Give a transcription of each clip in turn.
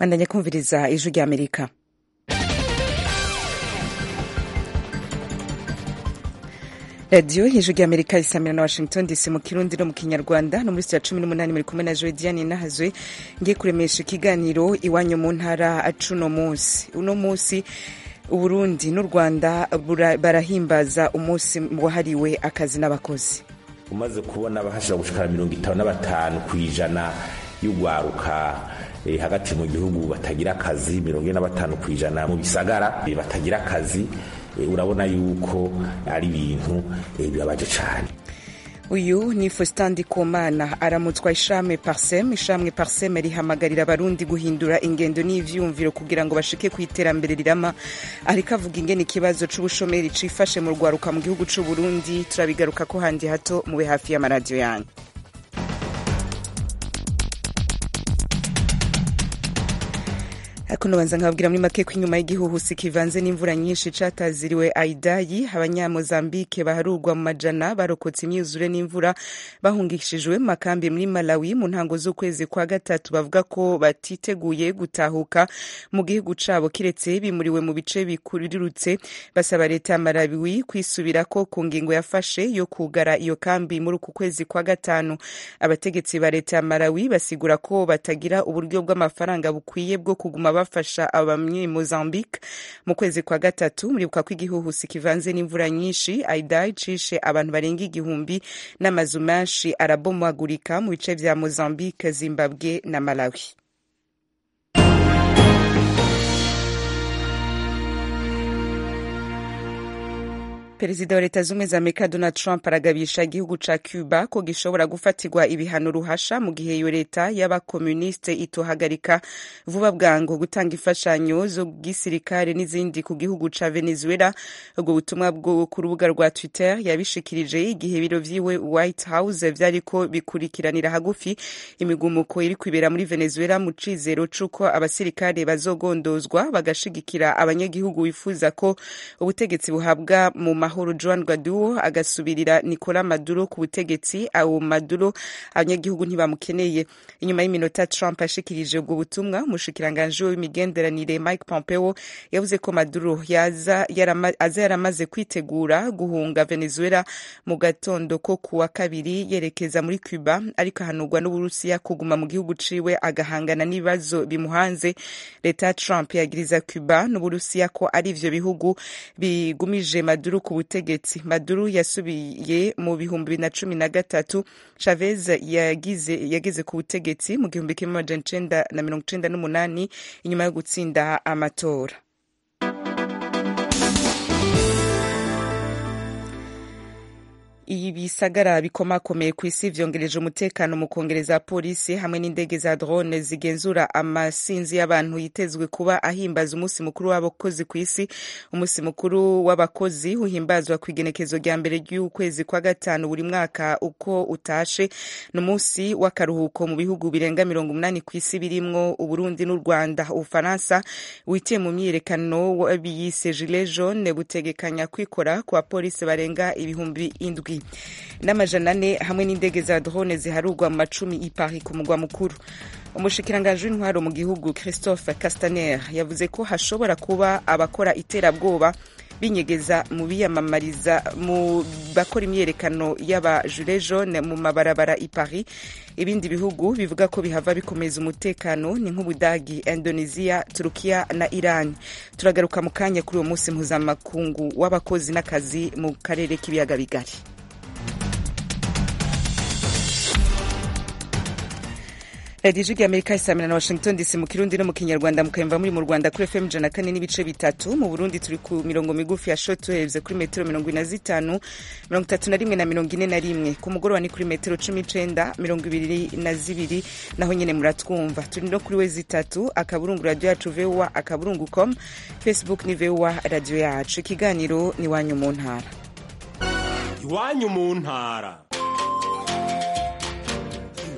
bandanya kumviriza ijwi rya amerika radiyo hejuru ya amerika isamira na washington dc mu kirundi no mu kinyarwanda no muri sitiya cumi n'umunani muri kumwe na joe diane nahazwe ngiye kuremesha ikiganiro iwanyu mu ntara acuno munsi uno munsi uburundi n'u rwanda barahimbaza umunsi wahariwe akazi n'abakozi umaze kubona bahashira gushikara mirongo itanu na batanu ku ijana y'ugwaruka eh, hagati mu gihugu batagira akazi mirongo ine na batanu ku ijana mu bisagara eh, batagira akazi eh, urabona yuko ari ibintu eh, bibabaje cane uyu ni Faustin Ndikumana aramutswa ishame Parsem ishame Parsem rihamagarira abarundi guhindura ingendo n'ivyumviro kugira ngo bashike ku iterambere rirama ariko avuga ingene ikibazo c'ubushomeri cifashe mu rwaruka mu gihugu c'u Burundi turabigaruka ko handi hato mube hafi y'amaradiyo yanyu ariko nobanza nkababwira muri make ko inyuma y'igihuhusi kivanze n'imvura nyinshi cataziriwe aidayi abanyamozambike baharurwa mu majana barokotse imyuzure n'imvura bahungishijwe mu makambi muri malawi mu ntango z'ukwezi kwa gatatu bavuga ko batiteguye gutahuka mu gihugu cabo kiretse bimuriwe mu bice bikurirutse basaba leta ya malawi kwisubirako ku ngingo yafashe yo kugara iyo kambi muri uku kwezi kwa gatanu abategetsi ba leta ya malawi basigura ko batagira uburyo bw'amafaranga bukwiye bwo kuguma bafasha abamye Mozambique mu kwezi kwa gatatu muribuka ko igihuhusi kivanze n'imvura nyinshi Aidai cishe abantu barenga igihumbi n'amazu menshi arabomagurika mu bice vya Mozambique Zimbabwe na Malawi perezida wa leta zumwe za amerika donald trump aragabisha igihugu ca cuba ko gishobora gufatirwa ibihano ruhasha mu gihe iyo leta y'abakomuniste itohagarika vuba bwango gutanga imfashanyo zo gisirikare n'izindi ku gihugu ca venezuela ubwo butumwa bwo ku rubuga rwa twitter yabishikirije igihe biro vyiwe white house vyariko bikurikiranira hagufi imigumuko iri kwibera muri venezuela mu cizero c'uko abasirikare bazogondozwa bagashigikira abanyagihugu bifuza ko ubutegetsi buhabwa mu mahoro Juan Guaido agasubirira Nicolas Maduro ku butegetsi awo Maduro abanyagihugu ntibamukeneye inyuma y'iminota Trump ashikirije ubwo butumwa umushikiranganje w'imigenderanire Mike Pompeo yavuze ko Maduro yaza yarama, aza yaramaze kwitegura guhunga Venezuela mu gatondo ko kuwa kabiri yerekeza muri Cuba ariko ahanurwa n'Uburusiya kuguma mu gihugu ciwe agahangana n'ibibazo bimuhanze leta ya Trump yagiriza Cuba n'Uburusiya ko ari ivyo bihugu bigumije Maduro ku butegetsi maduro yasubiye mu bihumbi bibiri na cumi na gatatu chavez yagize yageze ku butegetsi mu gihumbi kimwe amajana icenda na mirongo icenda n'umunani inyuma yo gutsinda amatora ibisagara bikomakomeye ku isi vyongereje umutekano mu kongereza polisi hamwe n'indege za drone zigenzura amasinzi y'abantu yitezwe kuba ahimbaza umunsi mukuru w'abakozi ku isi umunsi mukuru w'abakozi uhimbazwa ku igenekezo rya mbere ry'ukwezi kwa gatanu buri mwaka uko utashe ni umunsi w'akaruhuko mu bihugu birenga mirongo umunani ku isi birimwo uburundi n'u rwanda ubufaransa witiye mu myiyerekano w'abiyise gilet jaune butegekanya kwikora ku bapolisi barenga ibihumbi indwi n'amajana ane hamwe n'indege za drone ziharurwa mu macumi i Paris ku mugwa mukuru umushikiranganji w'intwaro mu gihugu christophe castaner yavuze ko hashobora kuba abakora iterabwoba binyegeza mu biyamamariza mu bakora imyerekano y'aba gilet jaune mu mabarabara i Paris ibindi bihugu bivuga ko bihava bikomeza umutekano ni nk'ubudagi indonesia turukiya na iran turagaruka mu kanya kuri uwo munsi mpuzamakungu w'abakozi n'akazi mu karere k'ibiyaga bigari radiyo ijwi amerika isamira na washington dc mu kirundi no mu kinyarwanda mukayumva muri mu rwanda kuri fm ijana kane n'ibice bitatu mu burundi turi ku mirongo migufi ya shotwaves kuri metero mirongo ine na zitanu mirongo itatu na rimwe na mirongo ine na rimwe ku mugoroba ni kuri metero cumi n'icenda mirongo ibiri na zibiri naho nyene muratwumva turi no kuri we zitatu akaburungu radiyo yacu voa akaburungu com facebook ni voa radiyo yacu ikiganiro ni iwanyu mu ntara iwanyu mu ntara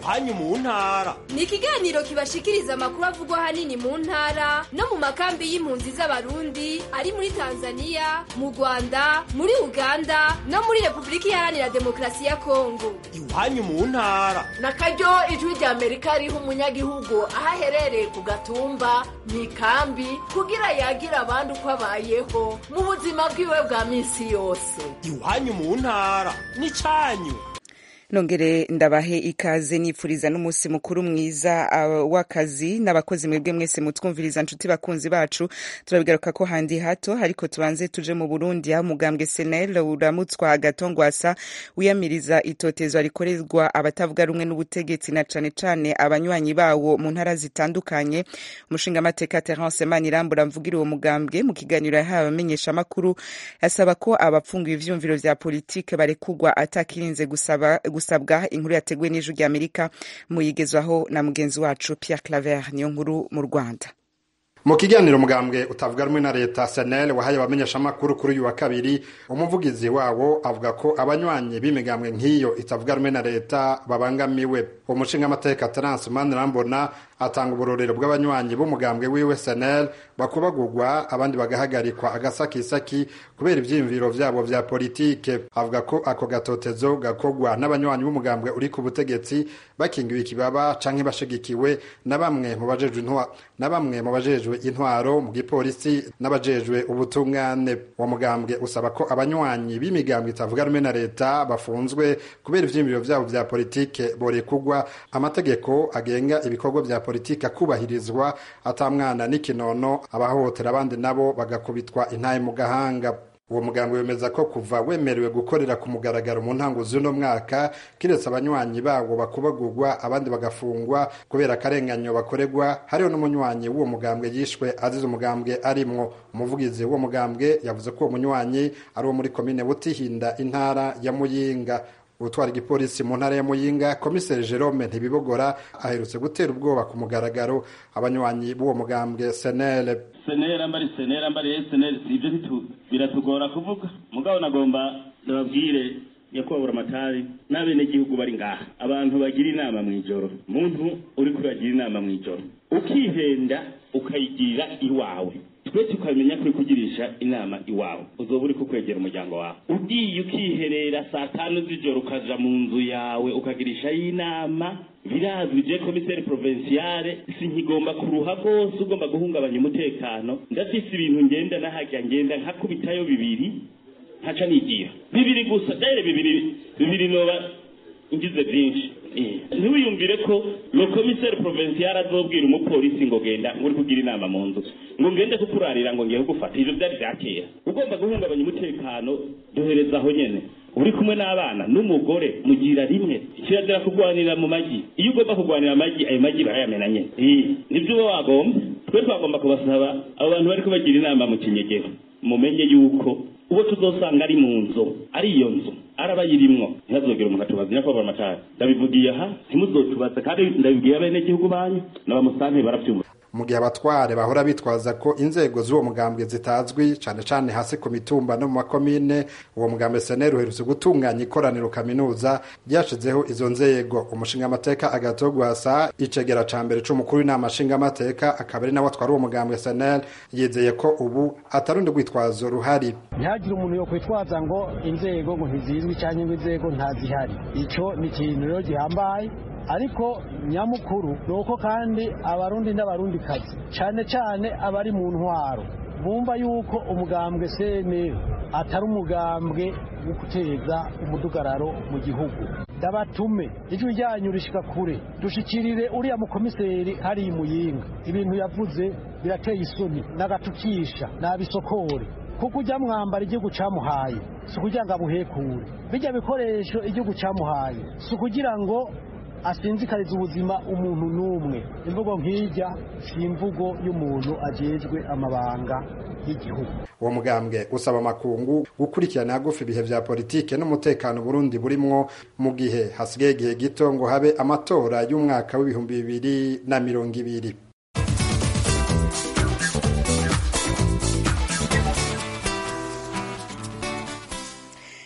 iwanyu mu ntara ni ikiganiro kibashikiriza amakuru avugwa ahanini mu ntara no mu makambi y'impunzi z'abarundi ari muri tanzania mu rwanda muri uganda no muri repubulika iharanira demokarasi ya kongo iwanyu mu ntara na karyo ijwi rya amerika riha umunyagihugu aho aherereye ku gatumba mu ikambi kugira yagira abandi uko abayeho mu buzima bwiwe bwa minsi yose iwanyu mu ntara ni cyanyu nongere ndabahe ikaze nifuriza n'umunsi mukuru mwiza uh, w'akazi n'abakozi mwebwe mwese mutwumviriza nshuti bakunzi bacu turabigaruka ko handi hato ariko tubanze tuje mu burundi aho umugambwe senel uramutswa agatongwasa wiyamiriza itotezwa rikorerwa abatavuga rumwe n'ubutegetsi na cane cane abanywanyi bawo mu ntara zitandukanye umushingamateka terence manirambura mvugira uwo mugambwe mu kiganiro yahawe abamenyeshamakuru asaba ko abapfungiwe ivyumviro vya politike barekugwa atakirinze gusaba gusabwa inkuru yateguwe n'ijwi rya amerika muyigezwaho na mugenzi wacu pierre claver niyo nkuru mu rwanda mu kiganiro mugambwe utavuga rumwe na leta senel wahaye abamenyeshamakuru kuri uyu wa kabiri umuvugizi wawo avuga ko abanywanyi b'imigambwe nk'iyo itavuga rumwe na leta babangamiwe umushingamateka terence manirambona atanga uburorero bw'abanywanyi b'umugambwe wiwe senel bakubagurwa abandi bagahagarikwa agasakisaki kubera ivyiyumviro vyabo vya politike avuga ko ako gatotezo gakogwa n'abanywanyi b'umugambwe uri ku butegetsi bakingiwe ikibaba canke bashigikiwe na bamwe mu bajejwe intwa na bamwe mu bajejwe intwaro mu gipolisi n'abajejwe ubutungane uwo mugambwe usaba ko abanywanyi b'imigambwe itavuga rumwe na leta bafunzwe kubera ivyiyumviro vyabo vya politike borekugwa amategeko agenga ibikorwa vya politike akubahirizwa atamwana n'ikinono abahohotera abandi nabo bagakubitwa intaye mu gahanga uwo muganga wemeza ko kuva wemerewe gukorera ku mugaragaro mu ntango z'uno mwaka kiretse abanywanyi bawo bakubagurwa abandi bagafungwa kubera akarenganyo bakorerwa hariho n'umunywanyi w'uwo mugambwe yishwe azize umugambwe arimwo umuvugizi w'uwo mugambwe yavuze ko uwo munywanyi ari uwo muri komine butihinda intara ya muyinga utwara igipolisi mu ntara ya muyinga komiseri jerome ntibibogora aherutse gutera ubwoba ku mugaragaro abanywanyi b'uwo mugambwe senele senera mbari senera mbari senere si ibyo biratugora kuvuga mugabo nagomba ndababwire nyakubahura amatari n'abenegihugu bari ngaha abantu bagira inama mu ijoro muntu uri kuragira inama mu ijoro ukihenda ukayigira iwawe twe tukamenya ko uri kugirisha inama iwawe uzoba uri kukwegera umuryango wawe ugiye ukiherera saa tanu z'ijoro ukaja mu nzu yawe ukagirishayo inama birazwi je komiseri provinciale sinkigomba kuruha rwose ugomba guhungabanya umutekano ndafise ibintu ngenda nahajya ngenda nkakubitayo bibiri nkaca nigira bibiri gusa dere bibiri bibiri noba ngize byinshi ntiwiyumvire ko lo komiseri provinciale azobwira umupolisi ngo genda ngo uri kugira inama mu nzu ngo ngende kukurarira ngo ngiye kugufata ivyo vyari vya kera ugomba guhungabanya umutekano duhereza aho nyene uri kumwe n'abana n'umugore mugira rimwe kirazira kurwanira mu magi iyo ugomba kurwanira amagi ayo magi barayamena nyene nivyo uba wagomba twe twagomba kubasaba abo bantu bariko bagira inama mu kinyegero mumenye yuko uwo tuzosanga ari mu nzu ari iyo nzu arabayirimwo ntihazogera umuntu atubaza nyakubahwa amatara ndabivugiye aha ntimuzotubaze kandi ndabibwiye abenegihugu banyu n'abamusanteri baravyumva mu gihe abatware bahora bitwaza ko inzego z'uwo mugambwe zitazwi cane cane hasi ku mitumba no mu makomine uwo mugambwe seneri uherutse gutunganya ikoraniro kaminuza ryashizeho izo nzego umushingamateka agatogwasa icegera ca mbere c'umukuru w'inama nshingamateka akaba ari nawe atwara uwo mugambwe seneri yizeye ko ubu atarundi rwitwazo ruhari ntihagire umuntu yo kwitwaza ngo inzego ngo ntizizwi cyangwa ngo inzego ntazihari ico ni ikintu rero gihambaye ariko nyamukuru ni uko kandi abarundi n'abarundikazi cyane cyane abari mu ntwaro bumva yuko umugambwe cnl atari umugambwe wo guteza umudugararo mu gihugu ndabatume ijwi ryanyu rishika kure dushikirire uriya mukomiseri hariya imuyinga ibintu yavuze birateye isoni n'agatukisha n'abisokore kuko ujya mwambara igihugu cyamuhaye si ukugira ngo abuhekure bijya bikoresho igihugu cyamuhaye si ukugira ngo asinzikariza ubuzima umuntu n'umwe imvugo nk'ijya si imvugo y'umuntu agejwe amabanga y'igihugu uwo mugambwe usaba amakungu gukurikirana hagufi ibihe vya politike n'umutekano burundi burimwo mu gihe hasigaye igihe gito ngo habe amatora y'umwaka w'ibihumbi bibiri na mirongo ibiri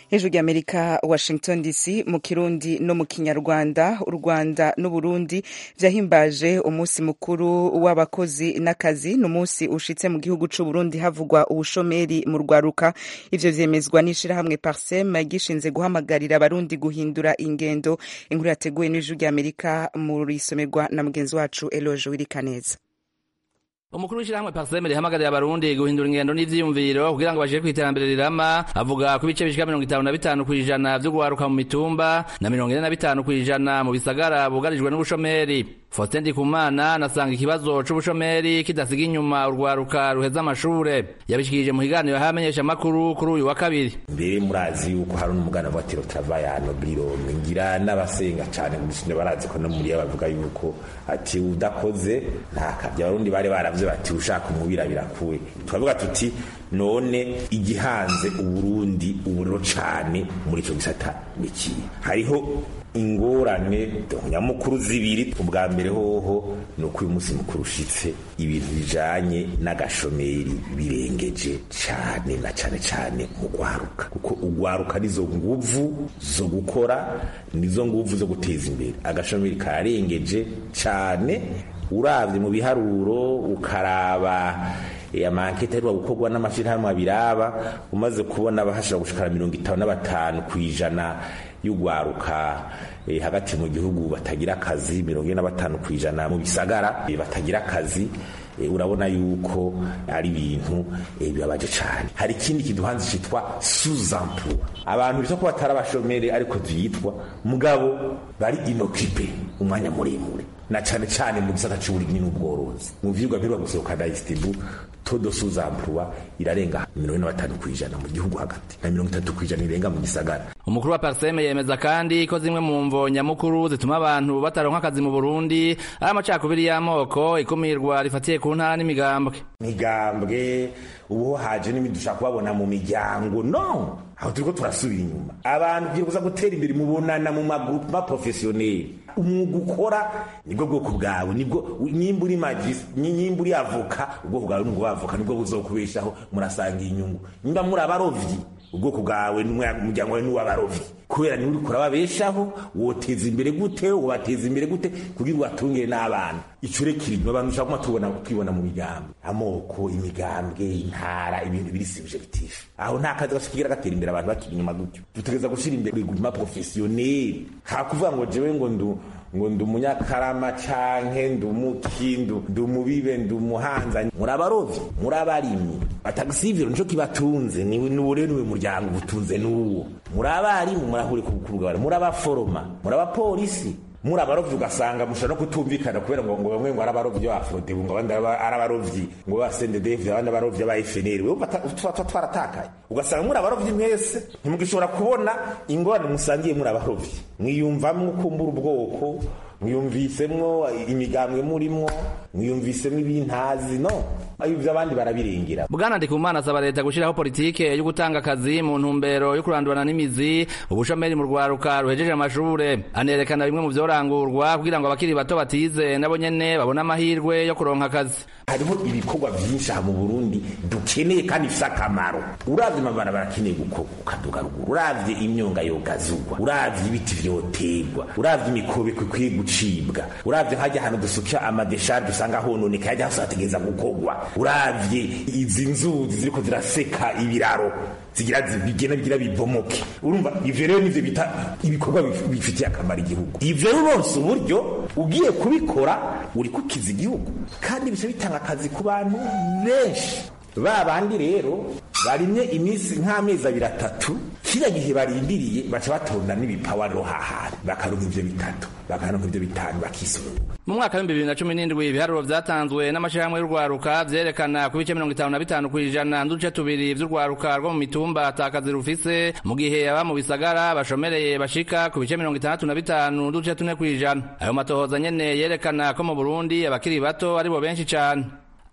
hejuru y'amerika washington dc mu kirundi no mu kinyarwanda u rwanda n'uburundi vyahimbaje umunsi mukuru w'abakozi n'akazi ni umunsi ushitse mu gihugu c'uburundi havugwa ubushomeri mu rwaruka ivyo vyemezwa n'ishirahamwe parsem gishinze guhamagarira abarundi guhindura ingendo inkuru yateguwe n'ijuru ry'amerika murisomerwa na mugenzi wacu eloge wirikaneza umukuru w'ishyirahamwe parseme rihamagarira abarundi guhindura ingendo n'ivyiyumviro kugira ngo bashike kw'iterambere rirama avuga ko ibice bishika mirongo itanu na bitanu kw'ijana vyo guharuka mu mitumba na mirongo ine na bitanu kw'ijana mu bisagara bugarijwe n'ubushomeri Faustin Ndikumana anasanga ikibazo c'ubushomeri kidasiga inyuma urwaruka ruheza amashure yabishikirije mu kiganiro hamenyesha makuru kuri uyu wa kabiri mbere murazi yuko hari n'umugana wa tiro travayano biro ngira n'abasenga cyane gushinja barazi ko no muri bavuga yuko ati udakoze nta kabya abarundi bari baravye bati ushaka umubira birakuwe turavuga tuti none igihanze uburundi uburiro cane muri ico gisata niki hariho ingorane nyamukuru zibiri ubwa mbere hoho ni uko uyu munsi mukuru ushitse ibintu bijanye n'agashomeri birengeje cane na cane cane mu gwaruka kuko ugwaruka nizo nguvu zo gukora nizo nguvu zo guteza imbere agashomeri kararengeje cane uravye mu biharuro ukaraba amankete aheruka gukorwa n'amashirahamwe abiraba umaze kubona abahashira gushikara mirongo itanu na batanu kw'ijana y'ugwaruka eh, hagati mu gihugu batagira akazi mirongo ine na batanu kw'ijana mu bisagara eh, batagira akazi eh, urabona yuko ari ibintu eh, bibabaje cane hari ikindi kiduhanze citwa sous-emploi abantu bisa ko batari abashomeri ariko tuyitwa mugabo bari inokipe umwanya muremure na cane cane mu gisata c'uburimyi n'ubworozi mu vyigwa mperuka gusohoka na istibu todo sous-emploi irarenga mirongo ine na batanu kw'ijana mu gihugu hagati na mirongo itatu kw'ijana irenga mu gisagara umukuru wa parseme yemeza kandi ko zimwe mu mvo nyamukuru zituma abantu bataronka akazi mu burundi ari amacakubiri y'amoko ikumirwa rifatiye ku ntara n'imigambwe migambwe ubu haje n'ibindi dushaka kubabona mu miryango no aho turiko turasubira inyuma abantu kugira kuza gutera imbere mubonana mu magroupe ma professionnel umwuga ukora nibwo bwoko bwawe nibwo nyimba uri magisi nyimba uri avoka ubwoko bwawe nubwo bavoka nibwo buzokubeshaho murasanga inyungu nyimba muri abarovyi ubwoko bwawe n'umuryango wawe n'uw'abarovyi kubera niwe uriko urababeshaho woteza imbere gute wobateza imbere gute kugira ubatungire n'abana ico rekirimwe abantu ushaka kuma tubona kwibona mu migambi amoko imigambwe intara ibintu biri subjectif aho nta kazi gashikigira gatera imbere abantu bakiri inyuma gutyo dutegereza gushira imbere iguma professionnel hakuvuga ngo jewe ngo ndu ngo ndi umunyakarama canke ndi umuki ndi umubibe ndi umuhanza muri abarovyi muri abarimyi atagisiviro nico kibatunze nuwo rero niwe muryango ubutunze n'uwo muri abarimu murahure kurugabana muri abaforoma muri abapolisi muri abarovyi ugasanga mushobora no kutumvikana kubera ngo ngo bamwe ngo ari abarovyi b'abafodebu ngo abandi ari abarovyi ngo ba sendedef abandi abarovyi ba FNL wewe tuba twaratakaye ugasanga muri abarovyi mwese ntimugishobora kubona ingorane musangiye muri abarovyi mwiyumvamwo kumbura ubwoko mwiyumvisemwo imigambwe murimwo mwiyumvisemwo ibintazi no ivyo abandi barabirengera bwana ndikumana asaba leta gushiraho politike yo gutanga akazi mu ntumbero yo kurandurana n'imizi ubushomeri mu rwaruka ruhejeje amashure anerekana bimwe mu vyorangurwa kugira ngo abakiri bato batize nabo nyene babone amahirwe yo kuronka akazi hariho ibikorwa vyinshi aha mu burundi dukeneye kandi bifise akamaro uravye amabarabara akeneye gukorwa ukaduga ruguru uravye imyonga yogazugwa uravye ibiti vyotegwa uravye imikobeko ikwiye gucibwa uravye hajya ahantu dusukira amadesharge usanga hononeka hajya hose hategereza gukorwa uravye izi nzuzi ziriko ziraseka ibiraro zigira bigena bigira bibomoke urumva ivyo rero nivyo bita ibikorwa bifitiye akamaro igihugu ivyo rwose uburyo ugiye kubikora uri kukiza igihugu kandi bica bitanga akazi ku bantu benshi ba bandi rero barimye iminsi nk'amezi abiri atatu kiriya gihe barindiriye baca batonda n'ibipawa rohahari bakaronka ivyo bitatu bakaronka ivyo bitanu bakisununga mu mwaka w'ibihumbi bibiri na cumi n'indwi ibiharuro vyatanzwe n'amashirahamwe y'urwaruka vyerekana ku bice mirongo itanu na bitanu kw'ijana n'uduce tubiri vy'urwaruka rwo mu mitumba atakazi rufise mu gihe aba mu bisagara bashomereye bashika ku bice mirongo itandatu na bitanu n'uduce tune kw'ijana ayo matohoza nyene yerekana ko mu burundi abakiri bato aribo benshi cane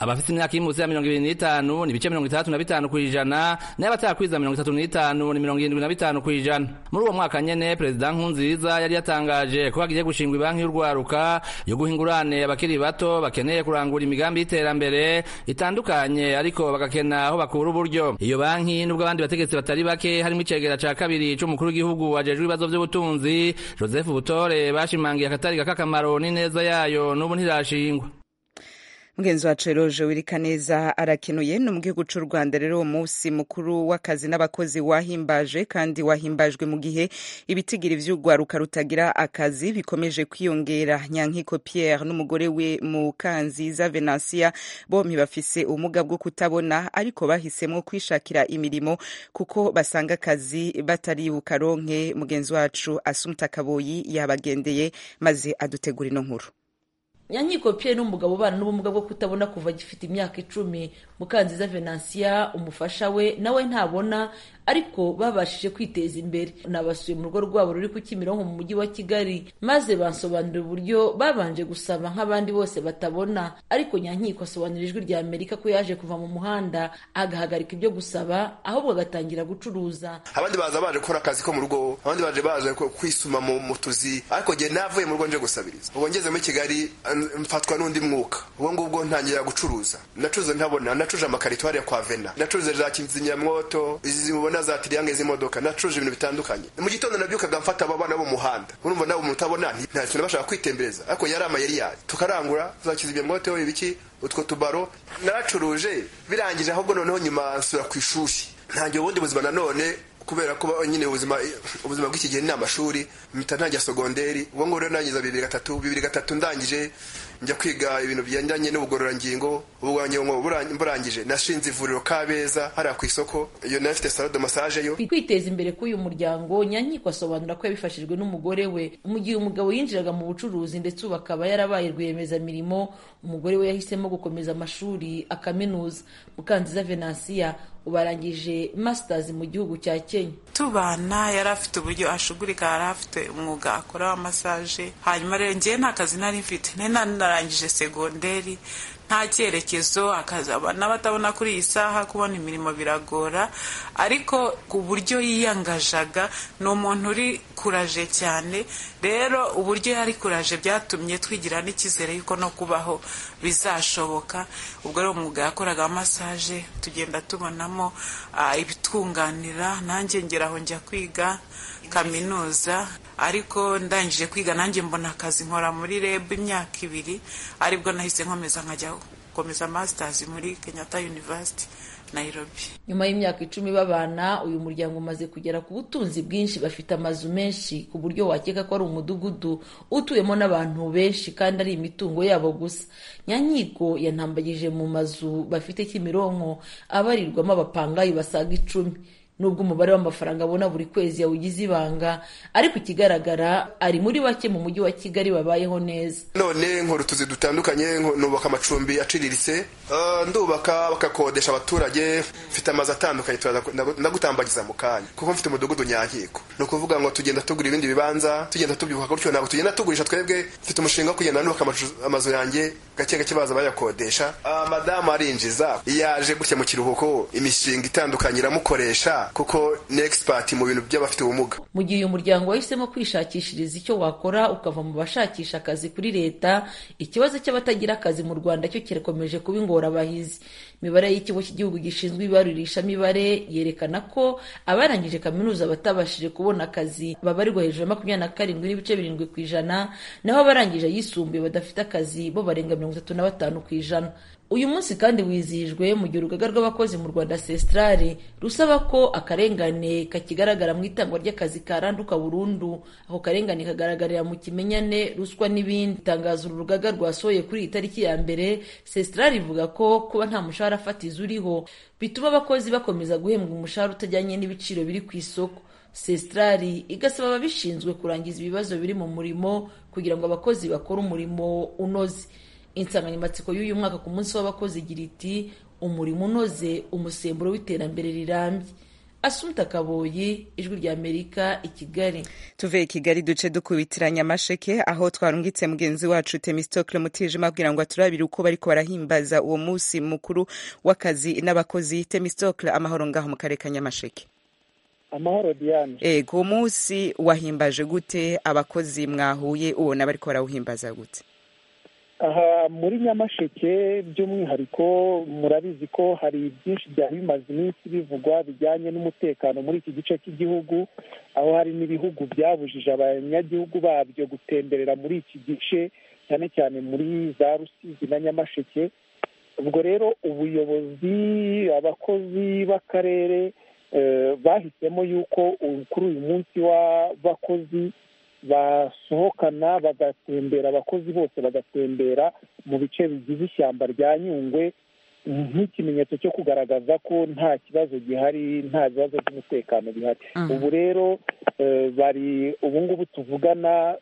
abafite imyaka iri munsi ya mirongo ibiri n'itanu ni ibice mirongo itandatu na bitanu ku ijana n'abatakwiza mirongo itatu n'itanu ni mirongo irindwi na bitanu ku ijana muri uwo mwaka nyene perezida nkunziza yari yatangaje ko hagiye gushingwa ibanki y'urwaruka yo guha ingurane abakiri bato bakeneye kurangura imigambi y'iterambere itandukanye ariko bagakena aho bakura uburyo iyo banki nubwo abandi bategetsi batari bake harimo icegera ca kabiri c'umukuru w'igihugu ajejwe ibibazo vy'ubutunzi joseph butore bashimangiye akatari k'akamaro n'ineza yayo n'ubu ntirashingwa mugenzi wacu eroje wirikaneza arakenuye no mu gihugu c'u rwanda rero uwo munsi mukuru w'akazi n'abakozi wahimbaje kandi wahimbajwe mu gihe ibitigiri vy'urwaruka rutagira akazi bikomeje kwiyongera nyankiko pierre n'umugore we mukanziza venansia bompi bafise ubumuga bwo kutabona ariko bahisemwo kwishakira imirimo kuko basanga akazi batari bukaronke mugenzi wacu asumta kaboyi yabagendeye maze adutegura ino nkuru nyankiko pierre n'umugabo ubana n'ubumuga bwo kutabona kuva agifite imyaka icumi mukanziza venansiya umufasha we nawe ntabona ariko babashije kwiteza imbere nabasuye mu rugo rwabo ruri ku kimironko mu mujyi wa kigali maze bansobanurira uburyo babanje gusaba nk'abandi bose batabona ariko nyankiko asobanurira ijwi rya amerika ko yaje kuva mu muhanda agahagarika ibyo gusaba ahubwo agatangira gucuruza abandi baza baje gukora akazi ko mu rugo abandi baje baje kwisuma mu tuzi ariko njye navuye mu rugo nje gusabiriza ubwo ngeze muri kigali mfatwa n'undi mwuka ubwo ngubwo ntangira gucuruza nacuruza ntabona nacuruje amakarito hariya kwa vena nacuruje za kizimyamwoto izi mubona za tiriyange z'imodoka nacuruje ibintu bitandukanye mu gitondo nabyukaga mfata aba bana bo mu muhanda urumva nabo mutabona nta kintu bashaka kwitembereza ariko yari amayeri yayo tukarangura za kizimyamwoto ibiki utwo tubaro naracuruje birangije ahubwo noneho nyuma nsura ku ishuri ntangiye ubundi buzima nanone kubera ko nyine ubuzima ubuzima bw'iki gihe ni amashuri mpita ntangira sogonderi ubwo ngubwo rero nangiza bibiri gatatu bibiri gatatu ndangije njya kwiga ibintu bigendanye n'ubugororangingo mburangije nashinze ivuriro kabeza hariya ku isoko iyo nayo ifite salo de massage yo kwiteza imbere k'uyu muryango nyankiko asobanura ko yabifashijwe n'umugore we mu gihe umugabo yinjiraga mu bucuruzi ndetse ubu akaba yarabaye rwiyemezamirimo umugore we yahisemo gukomeza amashuri akaminuza mukanziza venansiya ubarangije masters mu gihugu cya kenya tubana yari afite uburyo ashugurika yari afite umwuga akora wa masaje hanyuma rero ngewe nta kazi nari mfite nari narangije segonderi nta cyerekezo akazaba n'abatabona kuri iyi saha kubona imirimo biragora ariko ku buryo yiyangajaga ni umuntu uri kuraje cyane rero uburyo yari kuraje byatumye twigira n'icyizere yuko no kubaho bizashoboka ubwo rero umwuga yakoraga masaje tugenda tubonamo ibitwunganira nanjye ngeraho njya kwiga kaminuza ariko ndangije kwiga nanjye mbona akazi nkora muri reb imyaka ibiri aribwo nahise nkomeza nkajya gukomeza masters muri kenyatta university nairobi nyuma y'imyaka icumi babana uyu muryango umaze kugera ku butunzi bwinshi bafite amazu menshi ku buryo wakeka ko ari umudugudu utuyemo n'abantu benshi kandi ari imitungo yabo gusa nyankiko yantambagije mu mazu bafite kimironko abarirwamo abapangayi basaga icumi nubwo umubare w'amafaranga abona buri kwezi yawugize ibanga ariko ikigaragara ari muri bake mu mujyi wa kigali babayeho neza none nkora utuzi dutandukanye nubaka amacumbi aciriritse ndubaka bakakodesha abaturage mfite amazu atandukanye ndagutambagiza mu kanya kuko mfite umudugudu nyankiko ni ukuvuga ngo tugenda tugura ibindi bibanza tugenda tubyuka gutyo ntabwo tugenda tugurisha twebwe mfite umushinga wo kugenda nubaka amazu yanjye gake gake baza bayakodesha madamu arinjiza yaje gutya mu kiruhuko imishinga itandukanye iramukoresha kuko ni expert mu bintu by'abafite ubumuga mu gihe uyu muryango wahisemo kwishakishiriza icyo wakora ukava mu bashakisha akazi kuri leta ikibazo cy'abatagira akazi mu rwanda cyo kirakomeje kuba ingorabahizi imibare y'ikigo cy'igihugu gishinzwe ibarurishamibare yerekana ko abarangije kaminuza batabashije kubona akazi babarirwa hejuru ya makumyabiri na karindwi n'ibice birindwi ku ijana naho abarangije ayisumbuye badafite akazi bo barenga mirongo itatu na batanu ku ijana uyu munsi kandi wizihijwe mu gihe urugaga rw'abakozi mu rwanda sestrare rusaba ko akarengane kakigaragara mu itangwa ry'akazi karanduka burundu ako karengane kagaragarira mu kimenyane ruswa n'ibindi itangazo uru rugaga rwasohoye kuri iyi tariki ya mbere sestrare ivuga ko kuba nta mushahara fatizo uriho bituma abakozi bakomeza guhembwa umushahara utajyanye n'ibiciro biri ku isoko sestrari igasaba ababishinzwe kurangiza ibibazo biri mu murimo kugira ngo abakozi bakore umurimo unoze insanganyamatsiko y'uyu mwaka ku munsi w'abakozi igira iti umurimo unoze umusemburo w'iterambere rirambye asumta kaboyi ijwi rya amerika i kigali tuve i kigali duce dukubitiranya amasheke aho twarungitse mugenzi wacu temistokle mutijima abwira ngo aturabire uko bariko barahimbaza uwo munsi mukuru w'akazi n'abakozi temistokle amahoro ngaho mu karere ka nyamasheke amahoro diane ego uwo munsi wahimbaje gute abakozi mwahuye ubona bariko barawuhimbaza gute aha muri nyamasheke by'umwihariko murabizi ko hari byinshi byari bimaze iminsi bivugwa bijyanye n'umutekano muri iki gice cy'igihugu aho hari n'ibihugu byabujije abanyagihugu babyo gutemberera muri iki gice cyane cyane muri za rusizi na nyamasheke ubwo rero ubuyobozi abakozi b'akarere bahisemo yuko kuri uyu munsi w'abakozi basohokana bagatembera abakozi bose bagatembera mu bice bigize ishyamba rya nyungwe nk'ikimenyetso cyo kugaragaza ko nta kibazo gihari nta bibazo by'umutekano bihari ubu rero bari ubu ngubu tuvugana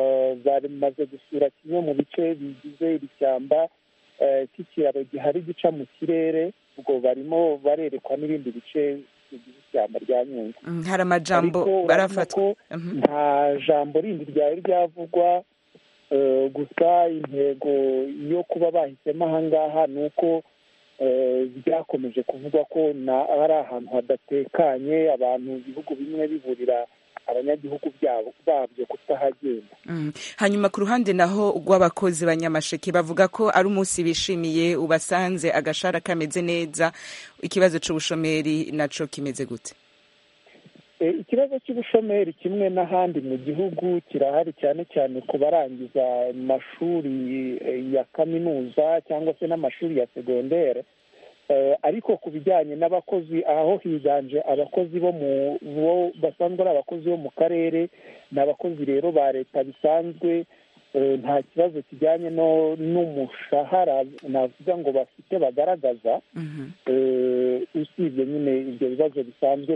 bamaze gusura kimwe mu bice bigize iri shyamba cy'ikiraro gihari gica mu kirere ubwo barimo barerekwa n'ibindi bice bigize ishyamba rya nyungwe hari amajambo barafatwa nta jambo rindi ryari ryavugwa gusa intego yo kuba bahisemo aha ngaha ni uko byakomeje kuvugwa ko ari ahantu hadatekanye abantu ibihugu bimwe biburira abanyagihugu babyo kutahagenda hanyuma ku ruhande naho rw'abakozi banyamasheke bavuga ko ari umunsi bishimiye ubasanze agashara kameze neza ikibazo cy'ubushomeri nacyo kimeze gute ikibazo cy'ubushomeri kimwe n'ahandi mu gihugu kirahari cyane cyane ku barangiza amashuri ya kaminuza cyangwa se n'amashuri ya segondere ariko ku bijyanye n'abakozi aho higanje abakozi bo mu bo basanzwe ari abakozi bo mu karere ni abakozi rero ba leta bisanzwe nta kibazo kijyanye n'umushahara navuga ngo bafite bagaragaza usibye nyine ibyo bibazo bisanzwe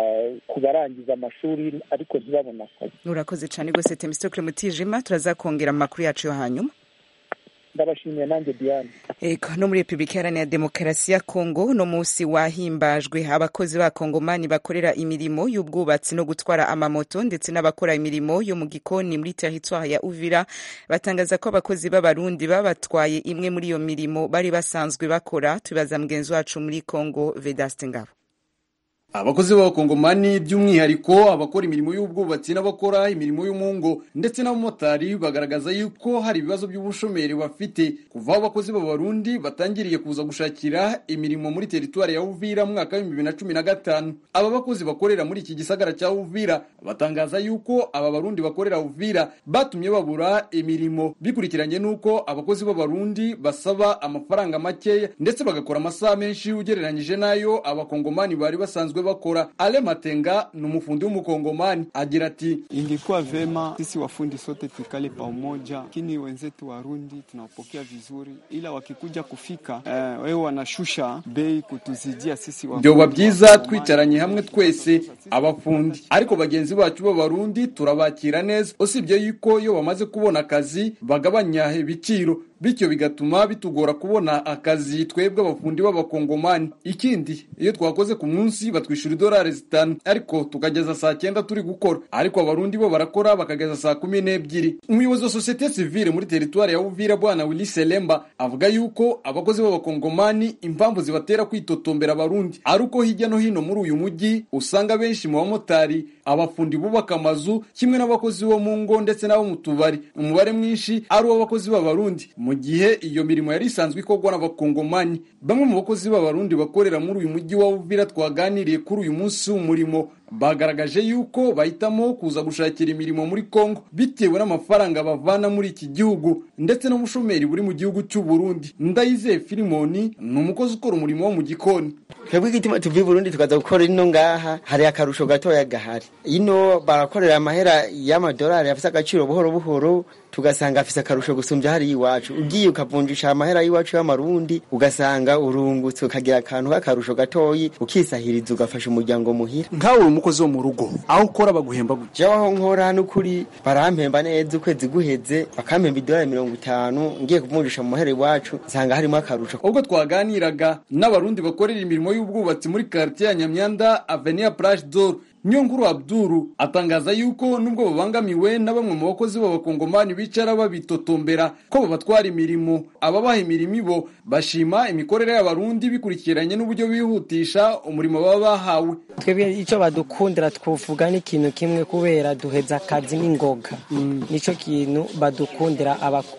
ku barangiza amashuri ariko ntibabone akazi urakoze cyane rwose temisitokire mutijima turazakongera amakuru yacu yo hanyuma ndabashimiye nanjye diane ego no muri repubulika iharanira demokarasi ya kongo uno munsi wahimbajwe abakozi ba kongomani bakorera imirimo y'ubwubatsi no gutwara amamoto ndetse n'abakora imirimo yo mu gikoni muri teritwari ya uvira batangaza ko abakozi b'abarundi babatwaye imwe muri iyo mirimo bari basanzwe bakora tubibaza mugenzi wacu muri kongo vedaste ngabo abakozi b'abakongomani by'umwihariko abakora imirimo y'ubwubatsi n'abakora imirimo y'umungo ndetse n'abamotari bagaragaza yuko hari ibibazo by'ubushomeri bafite kuva aho abakozi b'abarundi batangiriye kuza gushakira imirimo muri teritwari ya uvira mu mwaka w'ibihumbi bibiri na cumi na gatanu aba bakozi bakorera muri iki gisagara cya uvira batangaza yuko aba barundi bakorera uvira batumye babura imirimo bikurikiranye n'uko abakozi b'abarundi basaba amafaranga makeya ndetse bagakora amasaha menshi ugereranyije n'ayo abakongomani bari basanzwe bakora ale matenga ni umufundi w'umukongomani agira ati ingekuwa vema sisi wafundi sote tukale pamoja lakini wenzetu warundi tunawapokea vizuri ila wakikuja kufika eh, wewe wanashusha bei kutuzidia sisi byoba byiza twicaranye hamwe twese abafundi ariko bagenzi bacu b'abarundi turabakira neza usibye yuko iyo bamaze kubona akazi bagabanya ibiciro bityo bigatuma bitugora kubona akazi twebwe abafundi b'abakongomani ikindi iyo twakoze ku munsi batwishyura idolari zitanu ariko tukageza saa cyenda turi gukora ariko abarundi bo barakora bakageza saa kumi n'ebyiri umuyobozi wa sosiyete sivile muri teritwari ya uvira bwana willy selemba avuga yuko abakozi b'abakongomani impamvu zibatera kwitotombera abarundi ari uko hirya no hino muri uyu mujyi usanga benshi mu bamotari abafundi bubaka amazu kimwe n'abakozi bo mu ngo ndetse n'abo mu tubari umubare mwinshi ari uw'abakozi b'abarundi mu gihe iyo mirimo yari isanzwe ikorwa n'abakongomani bamwe mu bakozi b'abarundi bakorera muri uyu mujyi wa uvira twaganiriye kuri uyu munsi w'umurimo bagaragaje yuko bahitamo kuza gushakira imirimo muri Kongo bitewe n'amafaranga bavana muri iki gihugu ndetse n'ubushomeri buri mu gihugu cy'u Burundi Ndayizeye Filimoni ni umukozi ukora umurimo wo mu gikoni twebwe igituma tuvi Burundi tukaza gukora ino ngaha hari akarusho gatoya gahari ino barakorera amahera y'amadolari afite agaciro buhoro buhoro tugasanga afise akarusho gusumbya hari iwacu ugiye ukavunjisha amahera y'iwacu y'amarundi ugasanga urungutse ukagira akantu k'akarusho gatoyi ukisahiriza ugafasha umuryango muhira nkawe umukozi wo mu rugo aho ukora baguhemba gute jewe aho nkora n'ukuri barampemba neza ukwezi guheze bakampemba idolari mirongo itanu ngiye kuvunjisha mu muhere iwacu nsanga harimo akarusho ubwo twaganiraga n'abarundi bakorera imirimo y'ubwubatsi muri quartier ya nyamyanda avenue plage d'or Nyonguru Abduru atangaza yuko nubwo babangamiwe na bamwe mu bakozi b'abakongomani bicara babitotombera ko babatwara imirimo ababaha imirimo ibo bashima imikorere y'abarundi bikurikiranye n'uburyo bihutisha umurimo baba bahawe twebwe icyo badukundira twavuga ni ikintu kimwe kubera duheza akazi n'ingoga nicyo kintu badukundira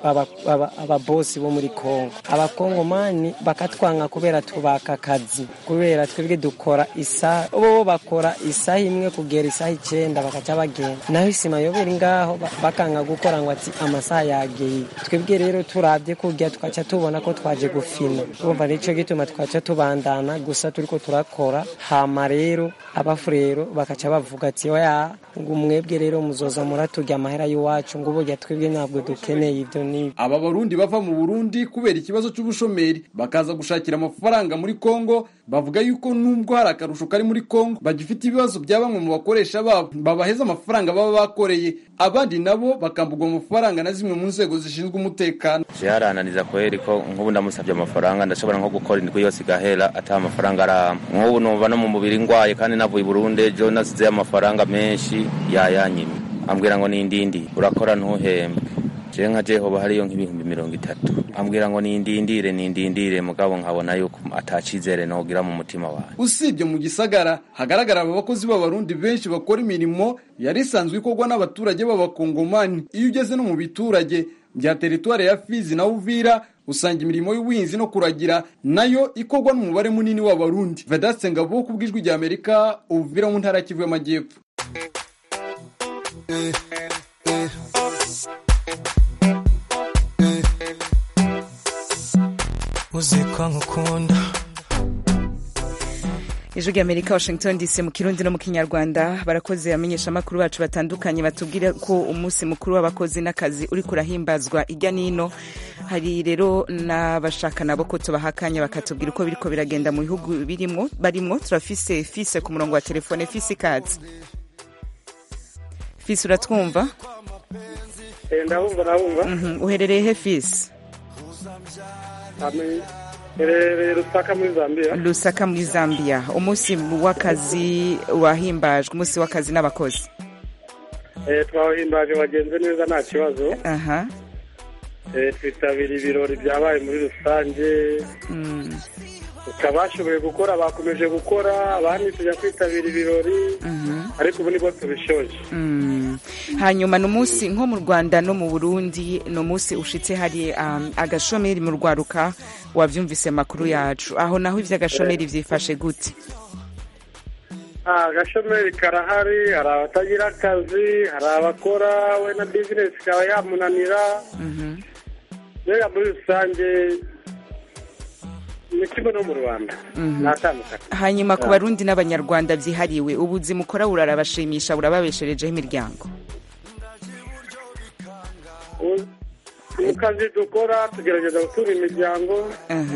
ababosi bo muri kongo abakongomani bakatwanga kubera tubaka akazi kubera twebwe dukora isaha bo bakora isaha imwe kugera isaha icyenda bakaca bagenda naho isima yobera ngaho bakanga gukora ngo ati amasaha yageye twebwe rero turabye kurya tukaca tubona ko twaje gufina urumva nicyo gituma twaca tubandana gusa turiko turakora hama rero abafurero bakaca bavuga ati oya ngo mwebwe rero muzoza muraturya amahera y'iwacu ngo burya twebwe ntabwo dukeneye ibyo n'ibyo aba barundi bava mu burundi kubera ikibazo cy'ubushomeri bakaza gushakira amafaranga muri kongo bavuga yuko nubwo hari akarusho kari muri kongo bagifite ibibazo bya bamwe mu bakoresha babo babaheza amafaranga baba bakoreye abandi nabo bakambugwa amafaranga na zimwe mu nzego zishinzwe umutekano vyarananiza kweri ko nk'ubu ndamusabye amafaranga ndashobora nko gukora indwi yose igahera ata amafaranga arama nk'ubu numva no mu mubiri ngwaye kandi navuye i burundi ejo nasizeyo amafaranga menshi yayanyimye ambwira ngo nindindi urakora ntuhembe jewe nka jehoba hariyo nk'ibihumbi mirongo itatu ambwira ngo nindindire nindindire mugabo nkabona yuko atacizere nogira mu mutima wanjye usibye mu gisagara hagaragara aba bakozi b'abarundi benshi bakora imirimo yari isanzwe ikorwa n'abaturage b'abakongomani iyo ugeze no mu biturage bya teritwari ya fizi na uvira usanga imirimo y'ubuhinzi no kuragira nayo ikorwa n'umubare munini w'abarundi vedaste ngabo ku bw'ijwi rya amerika uvira mu ntara kivu y'amajyepfo uziko nkukunda ijwi ry'amerika washington dc mu kirundi no mu kinyarwanda barakoze amenyesha amakuru bacu batandukanye batubwira ko umunsi mukuru w'abakozi n'akazi uri kurahimbazwa ijya n'ino hari rero n'abashaka nabo ko tubahakanya bakatubwira uko biriko biragenda mu bihugu birimwo barimwo turafise fise ku murongo wa telefone fise ikaze fise uratwumva ndabumva ndabumva uherereye he fise herereye rusaka muri zambia lusaka muri zambia umunsi w'akazi wahimbajwe umunsi w'akazi n'abakozi twawuhimbaje wagenze neza nta kibazo aha twitabira ibirori byabaye muri rusange bashoboye gukora bakomeje gukora abandi tujya kwitabira ibirori ariko ubu nibwo tubishoje hanyuma ni umunsi nko mu rwanda no mu burundi ni umunsi ushitse hari agashomeri mu rwaruka wabyumvise makuru yacu aho naho iby'agashomeri byifashe gute agashomeri karahari hari abatagira akazi hari abakora we na bizinesi ikaba yamunanira mbega muri rusange ni kimwe no mu rwanda ntatandukanye hanyuma ku barundi n'abanyarwanda byihariwe ubuzima ukora burarabashimisha burababesherejeho imiryango mu kazi dukora tugerageza gutura imiryango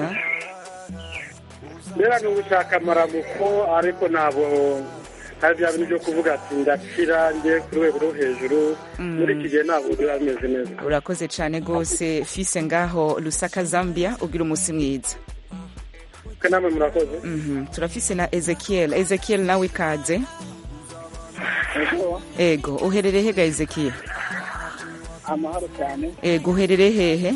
mbega ni ugushaka amaramuko ariko ntabwo hari bya bintu byo kuvuga ati ndakira njye ku rwego rwo hejuru muri iki gihe ntabwo biba bimeze neza urakoze cyane rwose fise ngaho rusaka zambia ugira umunsi mwiza namwe murakoze turafise na ezekiel ezekiel nawe ikaze ego uherereye hega ezekiel amahoro cyane ego uherereye hehe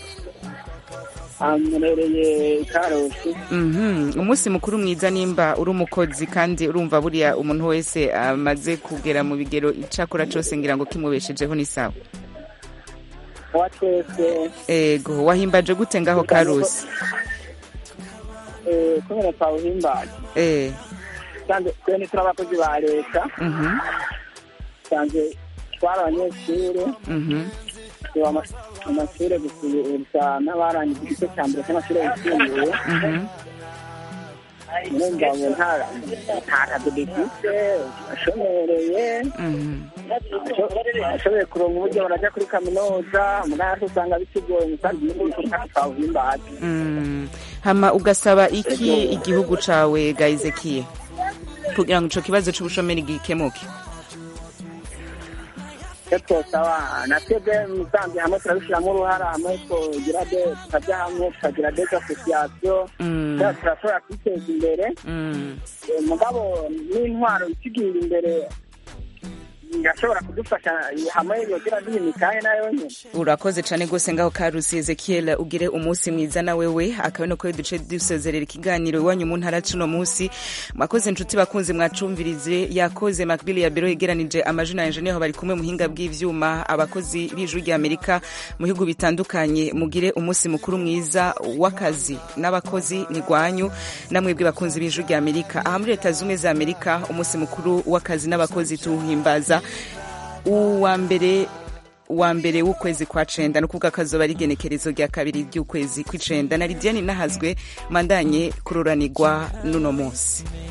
murereye karosi umunsi mukuru mwiza nimba uri umukozi kandi urumva buriya umuntu wese amaze kugera mu bigero icyakora cyose ngira ngo kimubeshejeho ni sawa wa twese ego wahimbaje gute ngaho karusi kubera twawuhimbaje eh twe ni turi abakozi ba leta sanze twari abanyeshuri amashuri gusa n'abarangije igice cya mbere cy'amashuri yisumbuye urumva ngo nta kazi dufite ashomereye ashoboye kuronka uburyo barajya kuri kaminuza muri hasi usanga bitugoye umusanzu n'igihugu kandi twawuhimbaje hama ugasaba iki igihugu cawe gayizekiye kugira ngo ico kibazo c'ubushomeri gikemuke twosaba na twebwe musanze hamwe turabishyiramo uruhara hamwe tugira de tukajya hamwe tukagira des association turashobora kwiteza imbere mugabo n'intwaro ikigira imbere irashobora kudufasha hamwe yogira duha imikaye nayo nyine urakoze cane gose ngaho karusi ezekiel ugire umunsi mwiza na wewe akaba no kuri duce dusozerera ikiganiro iwanyu mu ntara cuno munsi mwakoze inshuti bakunzi mwacumvirize yakoze makbili ya biro yegeranije amajina yanje niho bari kumwe muhinga bw'ivyuma abakozi b'ijuru rya amerika mu bihugu bitandukanye mugire umunsi mukuru mwiza w'akazi n'abakozi ni gwanyu namwebwe bakunzi b'ijuru rya amerika aha muri leta zumwe za amerika umunsi mukuru w'akazi n'abakozi tuwuhimbaza uwa mbere wa mbere w'ukwezi kwa cenda ni ukuvuga akazoba ari igenekerezo rya kabiri ry'ukwezi kw'icenda na lidiane nahazwe mandanye kururanirwa n'uno munsi